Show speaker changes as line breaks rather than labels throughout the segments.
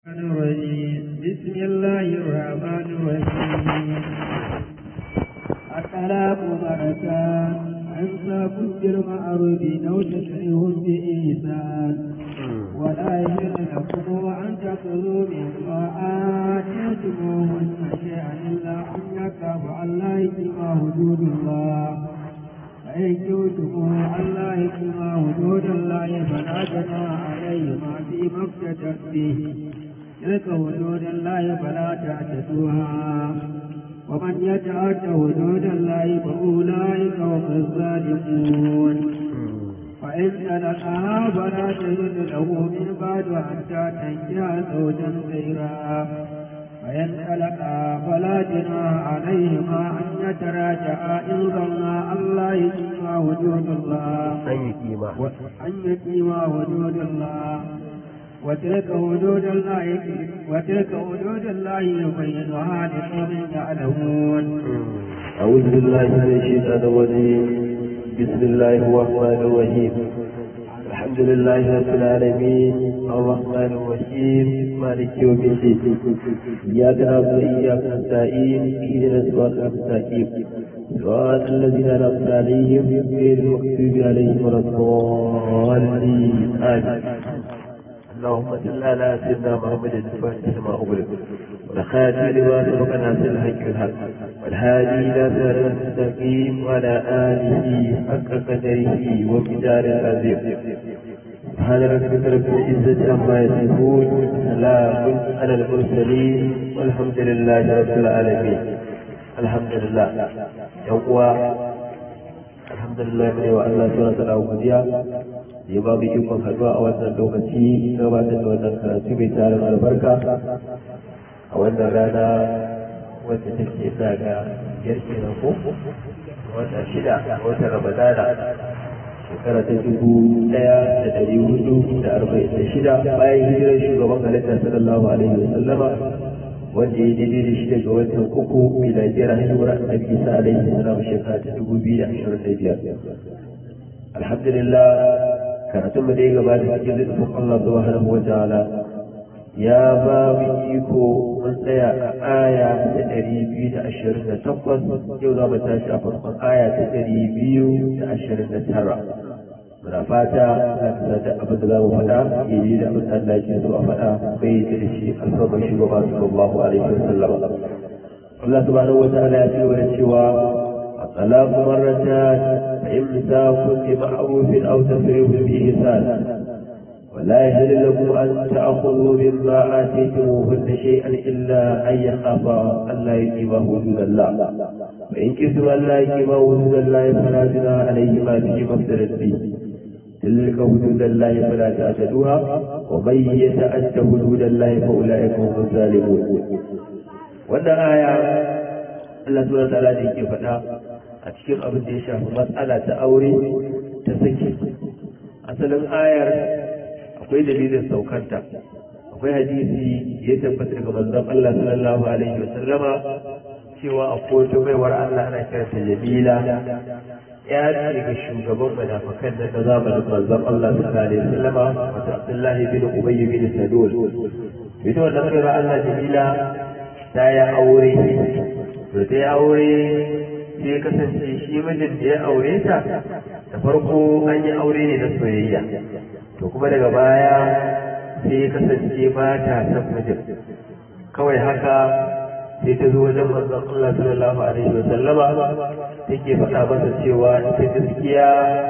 الرجيم بسم الله الرحمن الرحيم الطلاق مرتان إمساك بالمعروف أو تشريع بإحسان ولا يحل لكم أن تأخذوا مما آتيتموهن شيئا إلا أن يخافوا أن لا يتم حدود الله فإن كنتم أن لا يتم حدود الله فلا جناح عليهما فيما افتدت به تلك حدود الله فلا تعتدوها ومن يتعد حدود الله فأولئك هم الظالمون فإن تلقاها فلا تجد له من بعد حتى تنكح زوجا غيرها فإن تلقى فلا جناح عليهما أن يتراجعا إن ظنا أن لا يقيما وجود الله أن يقيما وجود الله وتلك حدود الله وتلك حدود الله يبينها لقوم يعلمون
أعوذ بالله من الشيطان الرجيم بسم الله الرحمن الرحيم الحمد لله رب العالمين الرحمن الرحيم مالك يوم الدين إياك نعبد وإياك نستعين اهدنا الصراط المستقيم صراط الذين أنعمت عليهم غير المغضوب عليهم ولا الضالين آمين اللهم صل على سيدنا محمد الفاتح لما أغلق والخاتم لما سبق ناصر الحق والحق والهادي إلى صراط المستقيم وعلى آله حق قدره ومقدار العظيم سبحان ربك رب العزة عما يصفون سلام على المرسلين والحمد لله رب العالمين الحمد لله يوم alhamdulillah mai wa Allah suna sana godiya ya ba mu ikon haɗuwa a wannan lokaci gabatar da wannan karatu mai tarin albarka a wannan rana wacce take sa ga biyar kenan ko wata shida a watan ramadana shekara ta dubu ɗaya da ɗari hudu da arba'in da shida bayan hijirar shugaban halitta sallallahu alaihi wa sallama wanda ya daidai da shi daga watan uku miladiyar haihuwar annabi isa alaihi salam shekara ta dubu biyu da ashirin da biyar alhamdulillah karatun mu da ya gabata cikin littafin allah subhanahu wa ta'ala ya ba mu iko mun tsaya a aya ta ɗari biyu da ashirin da takwas yau za mu tashi a farkon aya ta ɗari biyu da ashirin da tara muna fata za ta sata abin da za mu faɗa ya yi da abin da Allah ke so a faɗa bai yi da shi alfarmar shugaba sallallahu alaihi wa sallam Allah subhanahu wa ta'ala ya ce wa cewa الطلاق مرتان فإمساك بمعروف أو تفريغ بإحسان ولا يحل لكم أن تأخذوا مما آتيتموهن شيئا إلا أن يخافا ألا يقيما حدود الله فإن كنتم ألا يقيما حدود الله فلا جناح عليهما فيما افترت به تلك حدود الله فلا تعتدوها ومن يتعد حدود الله فاولئك هم الظالمون wannan aya Allah subhanahu ta'ala da yake faɗa a cikin abin da ya shafi matsala ta aure ta sake asalin ayar akwai dalilin saukanta akwai hadisi ya tabbata daga manzon Allah sallallahu alaihi wa sallama cewa akwai wata baiwar Allah ana kiranta Jamila ya ce ga shugaban munafikan da na zamanin manzon Allah sallallahu alaihi wasallama wata Abdullahi bin Ubay bin Salul ita wannan kai Allah Jamila ta ya aure to ta ya aure sai kasance shi mijin da ya aure ta da farko an yi aure ne na soyayya to kuma daga baya sai ya kasance ba ta san mijin kawai haka sai ta zo wajen manzon Allah sallallahu alaihi wa sallama take faɗa masa cewa ita gaskiya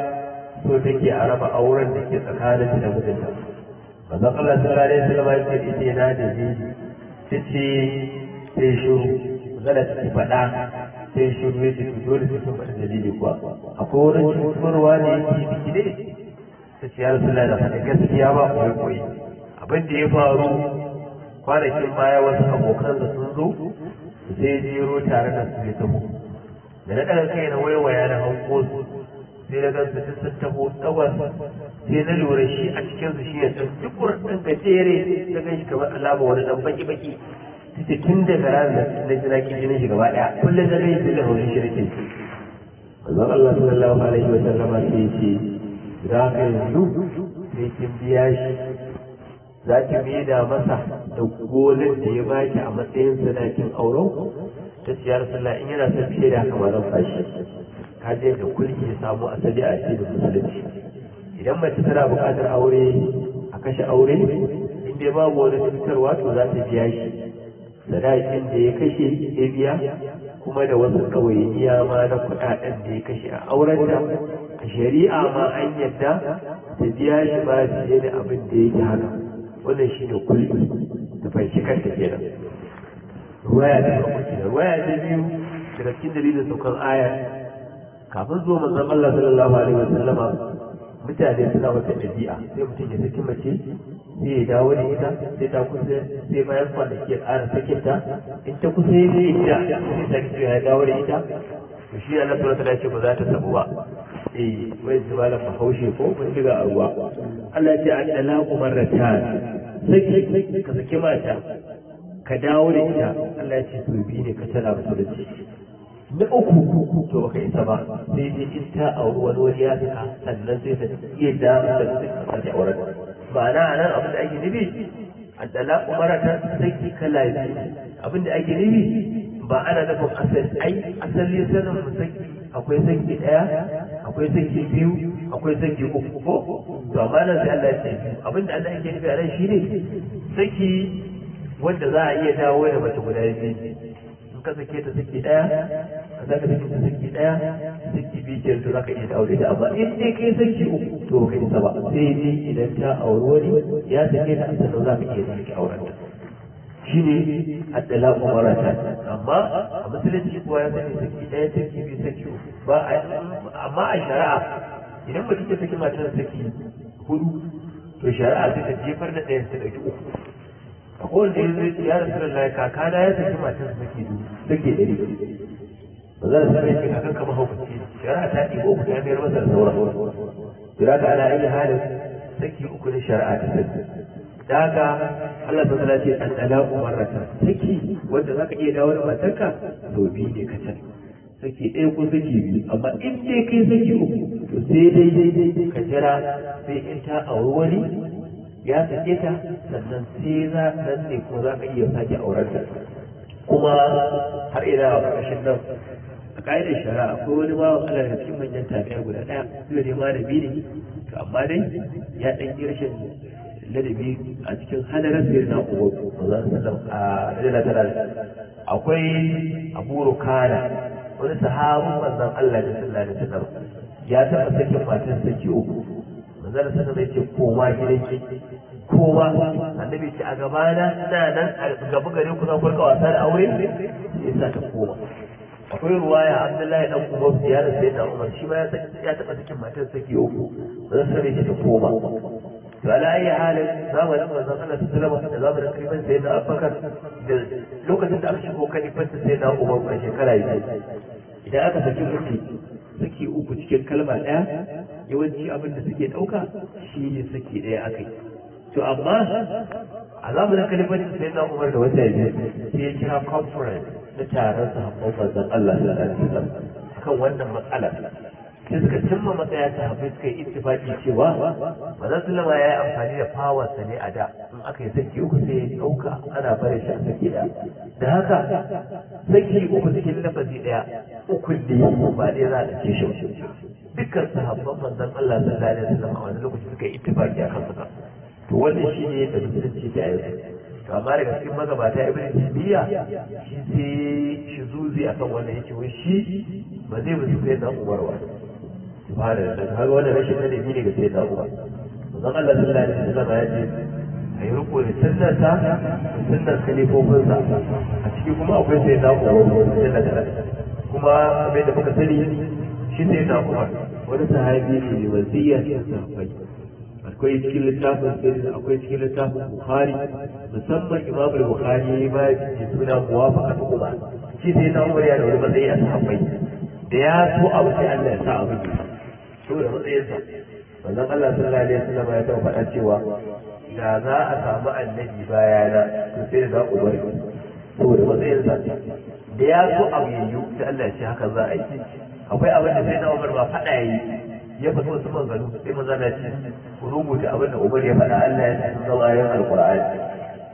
so take a raba auren da ke tsakanin da mijinta manzon Allah sallallahu alaihi wa sallama ya ce ita yana da ji ta ce sai shiru magana ta faɗa sai shiru ya ce dole sai sun faɗi dalili kuwa akwai wurin cutarwa ne yake biki ne ta ce ya rasu da faɗi gaskiya ba koyi koyi abin da ya faru kwanakin baya wasu abokan da sun zo sai jero tare da su ya taho da na ɗaga kai na waiwaya na hanko su sai na gansu duk sun taho tsawon sai na lura shi a cikin su shi ya san duk ɗan gajere na gan shi kamar alama wani ɗan baki baki ta tun daga ranar da na ji jinin shi gaba ɗaya kullum na gani sai da haushin shi nake manzon Allah sallallahu alaihi wa sallama sai ce za ka yanzu sai kin biya shi za ki da masa da golin da ya baki a matsayin sadakin auren ta ce ya rasulullah in yana son fiye da haka ma zan fashi ka je da kulki ya samu asali a cikin musulunci idan mace tana buƙatar aure a kashe aure in dai babu wani cutarwa to za ta biya shi sadakin da ya kashe ya biya kuma da wasu ɗawainiya ma na kuɗaɗen da ya kashe a aurenta a shari'a ma an yadda ta biya shi ba fiye da abin da yake haka wannan shi ne kulli da fanshi kanta kenan ruwaya ta farko kenan ruwaya ta biyu daga cikin dalilin saukan aya kafin zuwa manzon Allah sallallahu alaihi wa sallama mutane suna wata ɗabi'a sai mutum ya saki mace sai ya dawo da ita sai ta kusa sai bayan kwanaki ya ƙara sakin ta in ta kusa ya zai ita sai ta kisa ya dawo da ita to shi Allah subhanahu wa ce ba za ta sabu ba eh wai su ba da haushe ko mun diga a ruwa Allah ya ce an dalaqu marratan saki ka saki mata ka dawo da ita Allah ya ce su bi ne ka tana musulunci na uku to baka isa ba sai dai in ta auri wani wani ya saka sannan sai ta iya da da ta ta auren ma'ana anan abin da ake nufi addala umara ta saki kala biyu abin da ake nufi ba ana nufin asali ai asali sanin mu saki akwai saki daya akwai saki biyu akwai saki uku ko to amma nan sai Allah ya ce abin da Allah yake nufi a nan shine saki wanda za a iya dawo da mace guda biyu ka sake ta saki daya ka saka saki ta saki daya saki biyu to zaka iya aure da amma in dai kai saki uku to kai isa ba sai dai idan ta auri wani ya sake ta sannan zaka iya saki auren ta shine addala umarata amma a musulunci kuwa ya sani saki daya saki biyu saki uku ba a amma a shari'a idan mutum ta saki matar saki hudu to shari'a sai ta jefar da ɗayan ta ɗauki uku a kowane da yanzu ya rasu da lai kakana ya saki matan su sake du sake ɗari ba za su sake kakan kama haukaci shari'a ta ɗigo uku ta mayar masa da sauran kira ka ana iya halin saki uku na shari'a ta saki da haka Allah ta zala ce an ɗala umarata saki wanda za ka iya dawo da matarka to biyu ne ka can saki ɗaya ko saki biyu amma in dai kai saki uku to sai dai ka jira sai in ta auri wani ya sake ta sannan sai za nan ne ko za ka iya sake auren ta kuma har ina a ƙarshen nan a ƙa'idar shari'a akwai wani bawan Allah daga cikin manyan tafiya guda ɗaya duk da malami ne to amma dai ya ɗan yi rashin ladabi a cikin hadarar sayar na uwa ba za su sallam a rajala tana akwai abu rukana wani sahabin manzon Allah da sallallahu alaihi wasallam ya taɓa sakin matan saki uku manzon sallallahu alaihi ce koma gidanki koma annabi ce a gabana ina nan a gaba gare ku za ku rika wasa da aure sai sa ta koma akwai ruwaya abdullahi dan umar ya da sai da umar shi ma ya taɓa sakin matan saki uku manzon sallallahu alaihi ta koma to ala ayi halin zamanin manzon Allah sallallahu alaihi wasallam da zamanin kalifan sai na Abubakar da lokacin da aka shigo kalifan sai na Umar a shekara biyu idan aka saki uku saki uku cikin kalma ɗaya yawanci abin da suke ɗauka shi ne saki ɗaya akai to amma a zamanin kalifan sai na Umar da wata biyu sai ya kira conference na taron sahabban manzon Allah sallallahu alaihi wasallam akan wannan matsala sai suka cimma matsaya ta hafi suka yi ittifaki cewa manzon sallama ya yi amfani da fawarsa ne a da in aka yi saki uku sai ya ɗauka ana barin shi a saki ɗaya da haka saki uku cikin lafazi ɗaya uku ne ba ɗaya za a ɗauke shi dukkan sahabban manzon Allah sallallahu alaihi wasallam a wani lokaci suka yi ittifaki a kan suka to wannan shi ne da musulunci ta yanzu to amma daga cikin magabata ibn taymiya shi sai shi zuzi akan wannan yake wai shi ba zai musu sai na umarwa subhanahu da kaga wannan rashin ladabi ne ga sai da uba manzon Allah sallallahu alaihi wasallam ya ce ayi riko da sunnarsa da sunnar kalifofinsa a ciki kuma akwai sai da uba sallallahu kuma abin da muka sani shi sai da uba wani sahabi ne mai wasiya cikin sahabbai akwai cikin littafin sirri akwai cikin littafin bukhari musamman imam bukhari ba ya suna muwafaqat umar shi sai na umar ya da wani matsayi a sahabbai da ya so abu sai Allah ya sa abu ne saboda matsayinsa wannan Allah sallallahu alaihi wasallam ya taɓa faɗa cewa da za a samu annabi bayana to sai da za ku bari saboda matsayinsa da ya so abu yayyu sai Allah ya ce haka za a yi akwai abin da sai na Umar ba faɗa yayi ya faɗi wasu maganganu sai maza na ce ku rubuta abin da Umar ya faɗa Allah ya san zama yin alqur'ani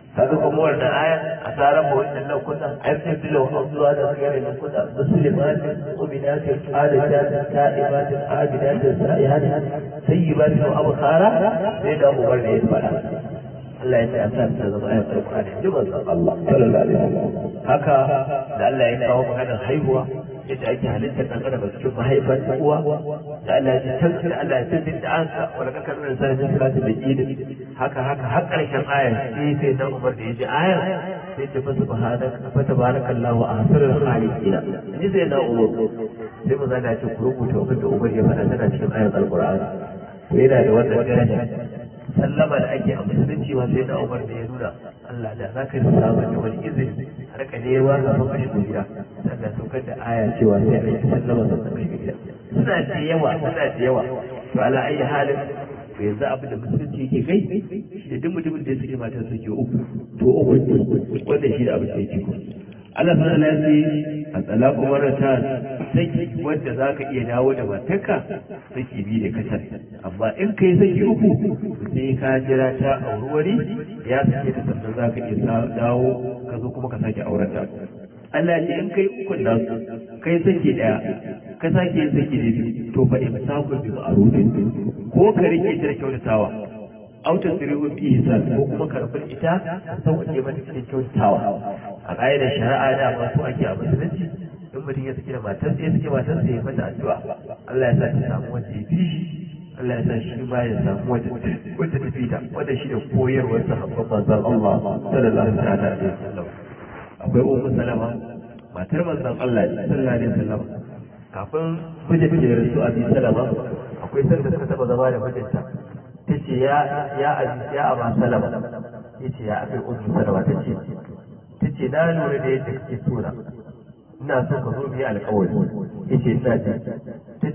kaga kuma wannan aya a tsaran ba wannan nan kunna ai sai bilo an zuwa da gare nan kunna muslimatin mu'minatin qanidatin ta'ibatin abidatin sa'ihatin sayyibatin wa abkhara sai da Umar ne ya fara Allah ya ce an sa ta zama ayat Qur'ani ji manzon Allah sallallahu alaihi wasallam haka da Allah ya kawo maganar haihuwa yadda ake halittar ɗan adam a cikin mahaifar uwa da Allah ya ce can Allah ya ce da an sa wala kaka nuna sanin min salatin da kidi haka haka har ƙarshen ayar sai sai dan Umar da ya ji ayar sai ce fa subhanaka fa tabarakallahu ahsanul khaliqin ni sai na Umar sai mu zana ce ku rubuta abin da Umar ya faɗa tana cikin ayar alqur'ani to yana da wannan daraja sallama da ake a musulunci ma sai na Umar da ya nuna Allah da za ka yi samun da wani izini a rika nema ka fa kashi gida sannan saukar da aya cewa sai a yi sallama da kashi gida suna da yawa suna da yawa to ala ayi halin to yanzu abin da musulunci yake kai shi da duk mutumin da ya sake matar sake uku to uku wanda shi da abin da yake ko Allah subhanahu wa ta'ala ya a talaku marata saki wanda zaka iya dawo da matarka saki biyu da kacal amma in kai saki uku sai ka jira ta auri wani ya sake ta sannan zaka iya dawo ka zo kuma ka sake auren ta Allah ya ce in kai ukun nan kai saki daya ka sake yin saki da biyu to fa imsaku bi ma'rufin ko ka rike ta da kyautatawa autar sirrin bi ihsan ko kuma karfin ita sauƙaƙe mata cikin kyautatawa a ƙa'idar shari'a da ba su ake a musulunci in mutum ya saki da matarsa ya saki matarsa ya mata addu'a Allah ya sa ta samu wanda ya fi shi Allah ya sa shi ma ya samu wanda wanda ta fi ta wanda shi da koyarwar sahabban manzon Allah sallallahu alaihi wasallam akwai ummu salama matar manzon Allah sallallahu alaihi wasallam kafin mijinta ya rasu abi salama akwai sanda suka taba zama da mijinta tace ya ya aziz ya aba salama yace ya abi ummu salama tace tace na lura da yadda kake so na ina so ka zo mu yi alƙawari yace ina ji